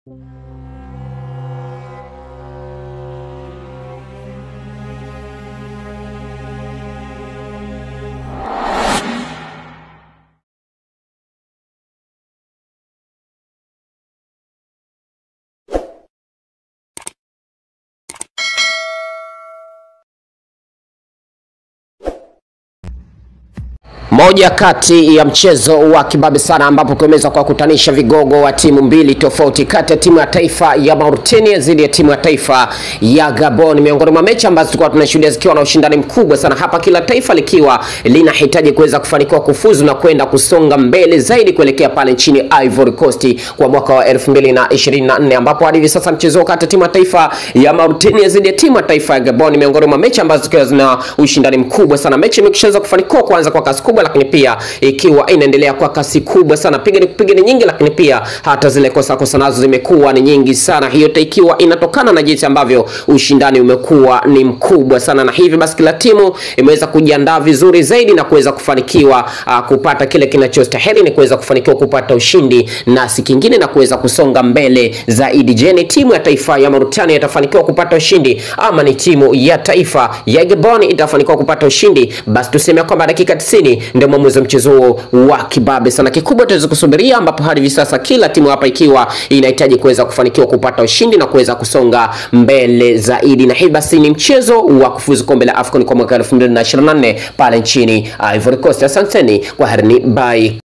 Moja kati ya mchezo wa kibabe sana ambapo kumeweza kuwakutanisha vigogo wa timu mbili tofauti kati ya timu ya taifa ya Mauritania dhidi ya timu ya taifa ya Gabon, miongoni mwa mechi ambazo tulikuwa tunashuhudia zikiwa na ushindani mkubwa sana hapa, kila taifa likiwa linahitaji kuweza kufanikiwa kufuzu na kwenda kusonga mbele zaidi kuelekea pale nchini Ivory Coast kwa mwaka wa 2024 ambapo hadi hivi sasa mchezo kati ya timu ya taifa ya Mauritania dhidi ya timu ya taifa ya Gabon, miongoni mwa mechi ambazo zikiwa zina ushindani mkubwa sana. Mechi imekishaanza kufanikiwa kuanza kwa kasi kubwa lakini pia ikiwa inaendelea kwa kasi kubwa sana, piga ni kupiga ni nyingi, lakini pia hata zile kosa kosa nazo zimekuwa ni nyingi sana. Hiyo ikiwa inatokana na jinsi ambavyo ushindani umekuwa ni mkubwa sana, na hivi basi kila timu imeweza kujiandaa vizuri zaidi na kuweza kufanikiwa uh, kupata kile kinachostahili ni kuweza kufanikiwa kupata ushindi na si kingine na kuweza kusonga mbele zaidi. Je, ni timu ya taifa ya Mauritania itafanikiwa kupata ushindi ama ni timu ya taifa ya Gabon itafanikiwa kupata ushindi? Basi tuseme kwamba dakika 90 ndio mwamuzi wa mchezo huo wa kibabe sana. Kikubwa tuweze kusubiria, ambapo hadi hivi sasa kila timu hapa ikiwa inahitaji kuweza kufanikiwa kupata ushindi na kuweza kusonga mbele zaidi, na hii basi ni mchezo wa kufuzu kombe la AFCON kwa mwaka 2024 pale nchini Ivory Coast. Asanteni kwa herini, bye.